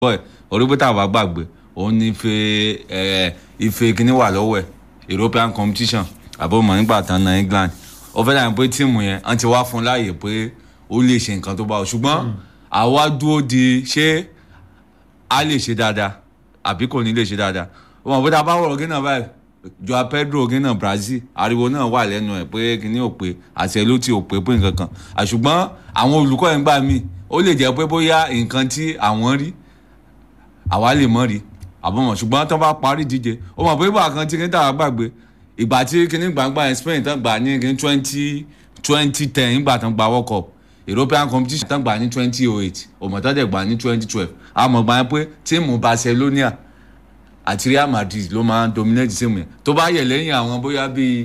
bọ́ẹ̀ orígbó tá a bá gbàgbé òun ní ife ẹ̀ ife kíní wà lọ́wọ́ ẹ̀ European competition àbọ̀mọ̀ nígbà tán na England ó fẹ́ dàbí pé tíìmù yẹn wọ́n ti wá fún láàyè pé ó lè ṣe nǹkan tó bá wọ ṣùgbọ́n àwa dúró di ṣé a lè ṣe dáadáa àbí kò ní lè ṣe dáadáa ó mọ̀ pé tá a bá wọ̀rọ̀ gínà báyìí Joao Pedro gínà Brazil ariwo náà wà lẹ́nu ẹ̀ pé kíní ò pé àti ẹ̀ ló ti ò pé pé nǹkan kan àṣùgbọ́n àwọn olùkọ́ yẹn gbà mí ó lè jẹ́ pé bóyá nǹkan tí àwọn rí àwa lè mọ̀ rí àbọ̀mọ̀ ṣùgbọ́n tó bá parí díje ó mọ̀ pé ìgbà kan tí kíní tàwa gbàgbé ìgbà tí kíní gbàgbà yẹn Spain tán gbà ní kíní twenty twenty ten ìgbà tán gba World Cup European competition tán gbà ní twenty oh eight òmùtọ́ dẹ̀ gbà ní twenty twelve àmọ́ gbà yẹn pé tíìmù Barcelona àti Real Madrid ló máa ń dominate tíìmù yẹn tó bá yẹ lẹ́yìn àwọn bóyá bíi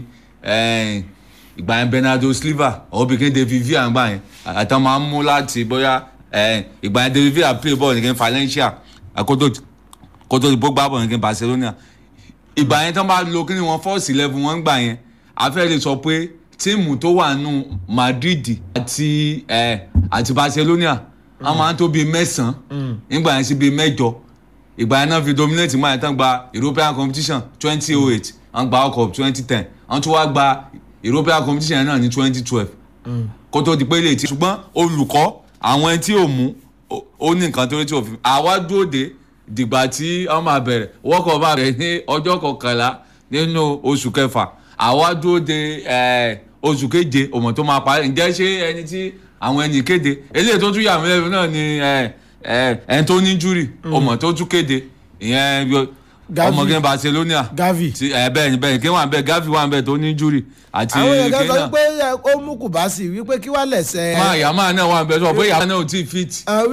ìgbà yẹn Bernardo Silva ọ̀bí kí David Villa gbà yẹn àtàwọn máa ń mú láti bóyá ìgbà yẹn David Villa play ball nìkan Valencia kótó kótó ìbò gbá bọ̀ nìkan Barcelona ìgbà yẹn tó bá lo kí ni wọ́n fọ́ọ̀sì level wọn gbà yẹn afẹ́ lè sọ pé tíìmù tó wà nù Madrid àti àti Barcelona wọ́n máa ń tó bíi mẹ́sàn-án nígbà yẹn sí bíi mẹ́jọ ìgbà yẹn náà fi dominate máa yẹn tán gba European competition twenty oh eight wọ́n gba World Cup twenty ten wọ́n tún wá gba European competition yẹn náà ní twenty twelve kó tó di pé lè ti ṣùgbọ́n olùkọ́ àwọn ẹni tí ò mú ó ní nǹkan tó rí tí ò fi àwa dúró de dìgbà tí wọ́n máa bẹ̀rẹ̀ World Cup máa bẹ̀rẹ̀ ní ọjọ́ kọkànlá nínú oṣù kẹfà àwa dúró de oṣù keje òmò tó máa parí ǹjẹ́ ṣé ẹni tí àwọn ẹni kéde eléyìí tó tún yà mí lẹ́nu náà ni ẹni tó ní júrì òmò tó tún kéde ìyẹn ọmọge Barcelona Gavi bẹ́ẹ̀ ni bẹ́ẹ̀ ni kí wọ́n bẹ́ẹ̀ Gavi wọ́n bẹ́ẹ̀ tó ní júrì àti àwọn èèyàn kan sọ pé ó mú Kùbásì wípé kí wọ́n lẹ̀sẹ̀. máa yà máa náà wọ́n bẹ́ẹ̀ sọ pé yàrá náà ò tí ì fit.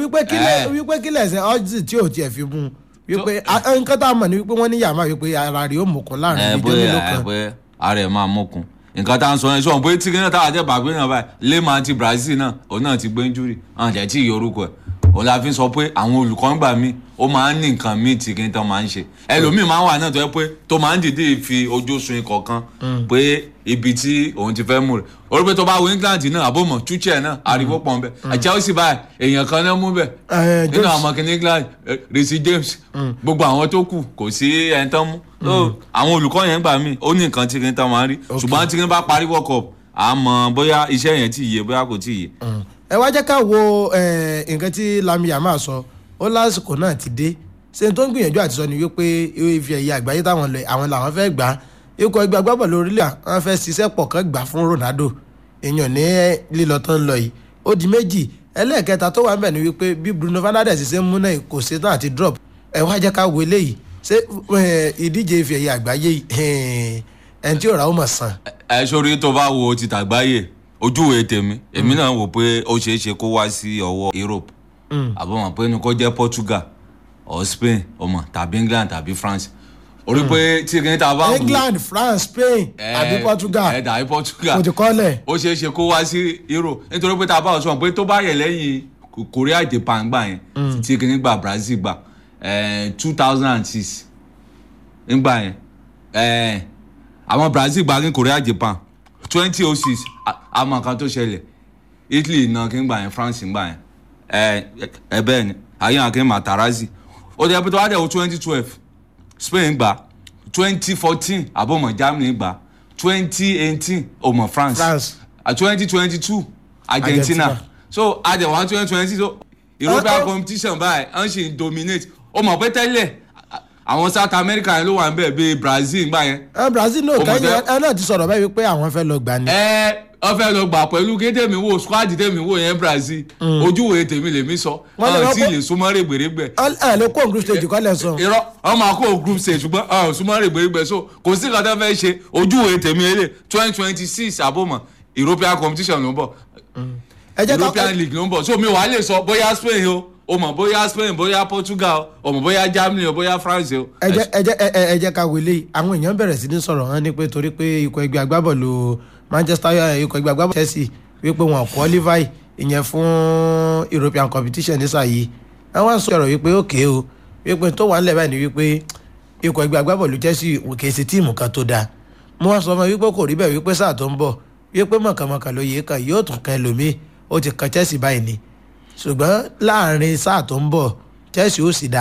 wípé kí lẹ̀sẹ̀ ọ́jì tí ò tiẹ̀ fi mú wípé nǹkan tá a mọ̀ ni wípé wọ́n ní yàrá wípé ara rẹ̀ ó mọ̀kún láàrin ìjọ mélòó kan. pé ara ẹ̀ máa mọ̀kún nǹkan tá à ń sọ yẹn sọ pé tí kíni táwọn àjẹbà gbé náà báyìí lema ti Brazil náà òun náà ti gbé injury àwọn àjẹ tí ìyọ orúkọ ẹ̀ òun la fi sọ pé àwọn olùkọ́ ń gbà mí ó máa ń ní nǹkan míì tí kí n tán máa ń ṣe ẹlòmíì máa ń wà náà tó yẹ pé tó máa ń dìde fi ojú sun ikọ̀ kan pé ibi tí òun ti fẹ́ mú rẹ̀ orí pé tó bá wo England náà àbòmọ̀ Tuchel náà ariwo pọ̀ nbẹ Chelsea báyìí èèyàn kan náà mú bẹ̀ nínú àwọn ọmọkìnrin England Reece James gbogbo àwọn tó kù kò sí ẹni tán mú àwọn olùkọ́ yẹn gbà mí ó ní nǹkan tí kí n tán máa ń rí ṣùgbọ́n tí kí n bá parí World Cup àmọ́ bóyá iṣẹ́ yẹn ti yé bóyá kò tí yé ẹ wá jẹ́ ká wo nǹkan tí Lamine Yamal sọ ó lásìkò náà ti dé ṣe tó ń gbìyànjú àti sọ ni wípé ife ẹ̀yẹ àgbáyé táwọn lọ àwọn làwọn fẹ́ gbà á ikọ̀ ẹgbẹ́ agbábọ̀lù orílẹ̀ àwọn fẹ́ ṣiṣẹ́ pọ̀ kán gbà fún Ronaldo èèyàn ní lílọ tó ń lọ yìí ó di méjì ẹlẹ́ẹ̀kẹta tó wà ń bẹ̀ ni wípé bí Bruno Fernandes ṣe ń mú náà kò ṣe tán àti drop ẹ wá jẹ́ ká wo eléyìí ṣé ìdíje ife ẹ̀yẹ àgbáyé ẹni tí ò ra ó mọ̀ sàn. ẹ sórí tó bá wo ti tàgbáyé ojúwe tèmi èmi náà wò pé ó ṣeé ṣe kó wá sí ọwọ́ Europe àbọ̀mọ̀ pé ní kó jẹ́ Portugal or Spain ọmọ tàbí England tàbí France orí pé tí kìíní ta bá wù England France Spain àbí Portugal ẹ dàbí Portugal kò ti kọ́lẹ̀. ó ṣeé ṣe kó wá sí Euro nítorí pé ta bá sọ pé tó bá yẹ lẹ́yìn Korea Japan gbà yẹn tí kìíní gba Brazil gbà two thousand and six nígbà yẹn àwọn Brazil gbà ní Korea Japan twenty oh six àmọ́ kan tó ṣẹlẹ̀ Italy náà kí n gbà yẹn France gbà yẹn ẹ ẹ bẹ́ẹ̀ ni ayé àkè Matarazzi ó dẹ́ pé tó wá dẹ̀ wò twenty twelve Spain gbà twenty fourteen àbọ̀mọ̀ Germany gbà twenty eighteen ọmọ France France twenty twenty two Argentina. Argentina so adẹ̀ wọ́n twenty twenty so European competition báyìí wọ́n ṣì ń dominate ó mọ̀ pé tẹ́lẹ̀ àwọn South America yẹn ló wà ń bẹ̀ bíi Brazil gbà yẹn. ẹ Brazil náà kẹ́yìn ẹ náà ti sọ̀rọ̀ báyìí pé àwọn fẹ́ lọ gbà ni. ẹ ọ fẹ́ lọ gbà pẹ̀lú kí tèmi wò squad tèmi wò yẹn Brazil ojúwe tèmi lèmi sọ ọ̀n tí lè súnmọ́ règbèrègbè. ẹ lè kó group stage kọ́lẹ̀ sọ. irọ́ ọ máa kó group stage ṣùgbọ́n ọ̀n súnmọ́ règbèrègbè so kò sí nǹkan tó fẹ́ ṣe ojúwe tèmi eré twenty twenty six àbọ̀mọ̀ European competition ló ń bọ̀ European League ló ń bọ̀ so mi wàá lè sọ bóyá Spain o o mọ̀ bóyá Spain bóyá Portugal o mọ̀ bóyá Germany o bóyá France o. ẹ jẹ́ ẹ jẹ́ ẹ jẹ́ ká wọlé àwọn èèyàn bẹ̀rẹ̀ sí ní sọ̀rọ̀ hàn ní pé torí pé ikọ̀ ẹgbẹ́ agbábọ́ọ̀lù Manchester ikọ̀ ẹgbẹ́ agbábọ́ọ̀lù Chelsea wípé wọn qualify ìyẹn fún European competition ní sáà yìí àwọn sọ̀rọ̀ wípé òkè o wípé tó wà nílẹ̀ báyìí ni wípé ikọ̀ ẹgbẹ́ agbábọ́ọ̀lù Chelsea kì í ṣe tíìmù kan tó dáa mo wá sọ fún wípé kò rí bẹ́ẹ̀ wípé sáà tó ń bọ̀ wípé mọ̀kànmọ̀kàn ló yẹ kan yóò tún kan ẹlòmíì ó ti kan Chelsea báyìí ni ṣùgbọ́n láàrin sáà tó ń bọ̀ Chelsea ó sì dá